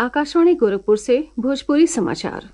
आकाशवाणी गोरखपुर से भोजपुरी समाचार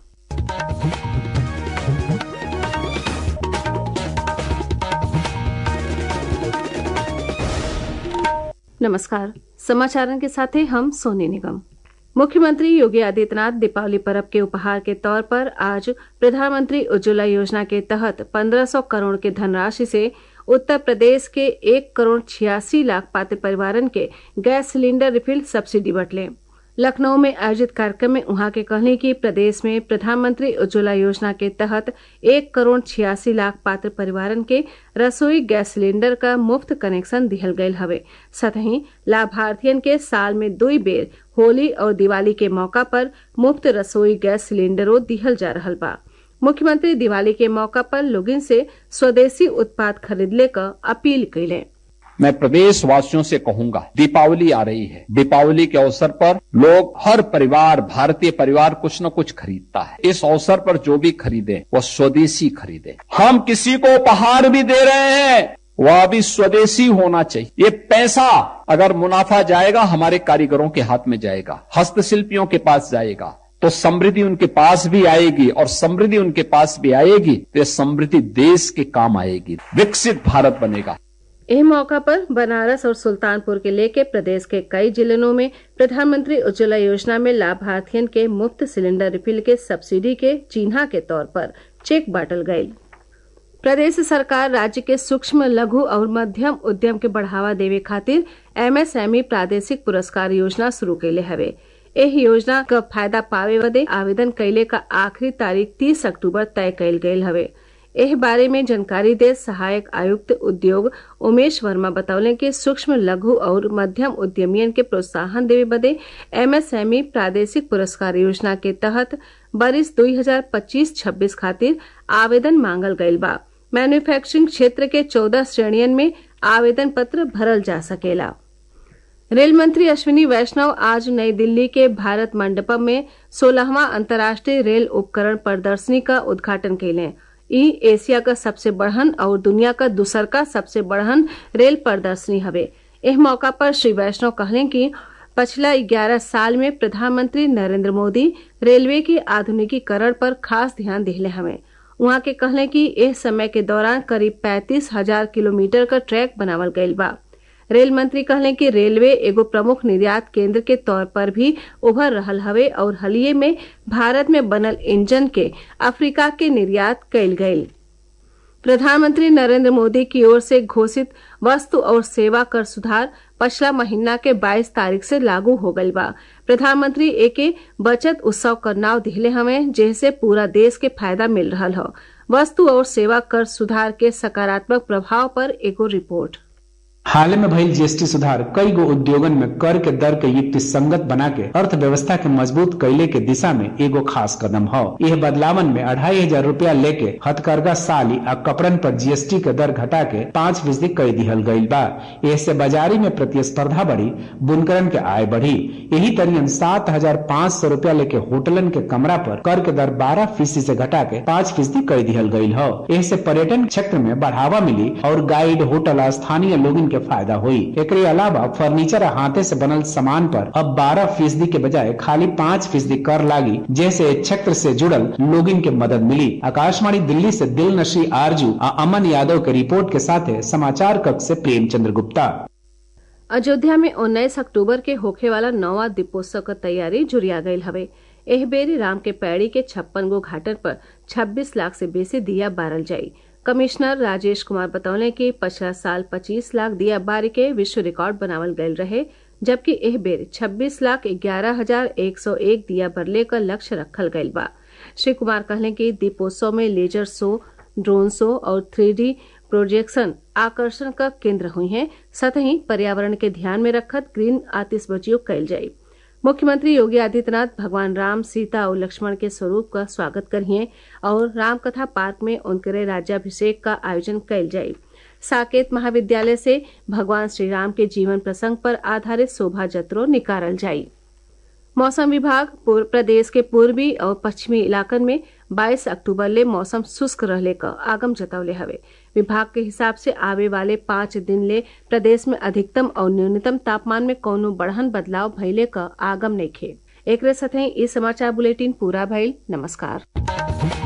नमस्कार समाचारों के साथ हैं हम सोनी निगम मुख्यमंत्री योगी आदित्यनाथ दीपावली पर्व के उपहार के तौर पर आज प्रधानमंत्री उज्ज्वला योजना के तहत 1500 करोड़ के धनराशि से उत्तर प्रदेश के एक करोड़ छियासी लाख पात्र परिवारन के गैस सिलेंडर रिफिल सब्सिडी बटले लखनऊ में आयोजित कार्यक्रम में उहाँ के कहने की प्रदेश में प्रधानमंत्री उज्ज्वला योजना के तहत एक करोड़ छियासी लाख पात्र परिवारन के रसोई गैस सिलेंडर का मुफ्त कनेक्शन दिहल गयल हवे सतही लाभार्थियन के साल में दुई बेर होली और दिवाली के मौका पर मुफ्त रसोई गैस सिलेंडरों दिहल जा रहल बा मुख्यमंत्री दिवाली के मौका पर लोगन से स्वदेशी उत्पाद खरीदले क अपील कैले मैं प्रदेश वासियों से कहूंगा दीपावली आ रही है दीपावली के अवसर पर लोग हर परिवार भारतीय परिवार कुछ न कुछ खरीदता है इस अवसर पर जो भी खरीदे वह स्वदेशी खरीदे हम किसी को उपहार भी दे रहे हैं वह भी स्वदेशी होना चाहिए ये पैसा अगर मुनाफा जाएगा हमारे कारीगरों के हाथ में जाएगा हस्तशिल्पियों के पास जाएगा तो समृद्धि उनके पास भी आएगी और समृद्धि उनके पास भी आएगी तो समृद्धि देश के काम आएगी विकसित भारत बनेगा एह मौका पर बनारस और सुल्तानपुर के लेके प्रदेश के कई जिलों में प्रधानमंत्री उज्ज्वला योजना में लाभार्थियन के मुफ्त सिलेंडर रिफिल के सब्सिडी के चिन्हा के तौर पर चेक बांटल गयी प्रदेश सरकार राज्य के सूक्ष्म लघु और मध्यम उद्यम के बढ़ावा देवे खातिर एमएसएमई प्रादेशिक पुरस्कार योजना शुरू कैले हवे एह योजना का फायदा पावे बदे आवेदन कैले का आखिरी तारीख 30 अक्टूबर तय कैल गयल हवे एह बारे में जानकारी दे सहायक आयुक्त उद्योग उमेश वर्मा बतौले कि सूक्ष्म लघु और मध्यम उद्यमियन के प्रोत्साहन देवे बदे एमएसएमई प्रादेशिक पुरस्कार योजना के तहत बरिस 2025-26 खातिर आवेदन मांगल गयल बा मैन्युफैक्चरिंग क्षेत्र के 14 श्रेणियन में आवेदन पत्र भरल जा सकेला रेल मंत्री अश्विनी वैष्णव आज नई दिल्ली के भारत मंडपम में सोलहवां अंतर्राष्ट्रीय रेल उपकरण प्रदर्शनी का उद्घाटन कैले ई एशिया का सबसे बढ़न और दुनिया का दूसर का सबसे बढ़न रेल प्रदर्शनी हवे एह मौका पर श्री वैष्णव कहले कि पिछला ग्यारह साल में प्रधानमंत्री नरेंद्र मोदी रेलवे के आधुनिकीकरण पर खास ध्यान दिले हमें वहां के कहले कि इस समय के दौरान करीब पैंतीस हजार किलोमीटर का ट्रैक बनावल गयल बा रेल मंत्री कहले कि रेलवे एगो प्रमुख निर्यात केंद्र के तौर पर भी उभर रहल हवे और हलिये में भारत में बनल इंजन के अफ्रीका के निर्यात कयल गयल प्रधानमंत्री नरेंद्र मोदी की ओर से घोषित वस्तु और सेवा कर सुधार पिछला महीना के 22 तारीख से लागू हो गईल बा प्रधानमंत्री एके बचत उत्सव का नाव दिहले हमें जैसे पूरा देश के फायदा मिल रहा हो वस्तु और सेवा कर सुधार के सकारात्मक प्रभाव पर एगो रिपोर्ट हाल में भइल जीएसटी सुधार कई गो उद्योगन में कर के दर के युक्ति संगत बना के अर्थव्यवस्था के मजबूत कैले के दिशा में एगो खास कदम हो यह बदलावन में अढ़ाई हजार रूपया लेके हथकरघा साली आ कपड़न पर जीएसटी के दर घटा के पाँच फीसदी कर दिहल गयी बा ऐसे बाजारी में प्रतिस्पर्धा बढ़ी बुनकरन के आय बढ़ी यही तरियन सात हजार पाँच सौ रूपया लेके होटलन के कमरा पर कर के दर बारह फीसदी से घटा के पाँच फीसदी कर दिहल गयी हो ऐसे पर्यटन क्षेत्र में बढ़ावा मिली और गाइड होटल स्थानीय लोगन के फायदा हुई एक अलावा फर्नीचर हाथे से बनल सामान पर अब 12 फीसदी के बजाय खाली 5 फीसदी कर लागी जैसे क्षेत्र से जुड़ल लोगिन के मदद मिली आकाशवाणी दिल्ली से दिल नशी आरजू आ अमन यादव के रिपोर्ट के साथ समाचार कक्ष से प्रेमचंद्र गुप्ता अयोध्या में उन्नीस अक्टूबर के होखे वाला नौवा दीपोत्सव का तैयारी जुरिया गयल हवे एह बेरी राम के पैड़ी के छप्पन गो घाटन पर 26 लाख से बेसी दिया बारल जाई कमिश्नर राजेश कुमार बतौले कि पिछला साल 25 लाख दिया बारी के विश्व रिकॉर्ड बनावल गयल रहे जबकि एह बेर 26 लाख ग्यारह हजार एक सौ एक दिया बरले का लक्ष्य रखल गयल बा श्री कुमार कहले कि दीपोत्सव में लेजर शो ड्रोन शो और थ्री प्रोजेक्शन आकर्षण का केंद्र हुई हैं साथ ही पर्यावरण के ध्यान में रखत ग्रीन आतिशबाजियों कैल जाये मुख्यमंत्री योगी आदित्यनाथ भगवान राम सीता और लक्ष्मण के स्वरूप का स्वागत करिए और रामकथा पार्क में उनके राज्याभिषेक का आयोजन कैल जाये साकेत महाविद्यालय से भगवान श्री राम के जीवन प्रसंग पर आधारित शोभा जत्रो निकालल जायी मौसम विभाग प्रदेश के पूर्वी और पश्चिमी इलाकन में 22 अक्टूबर ले मौसम शुष्क रहले का आगम जतौले हवे विभाग के हिसाब से आवे वाले पाँच दिन ले प्रदेश में अधिकतम और न्यूनतम तापमान में कौनो बढ़न बदलाव भइले का आगम नइखे एक साथ ही इस समाचार बुलेटिन पूरा भइल नमस्कार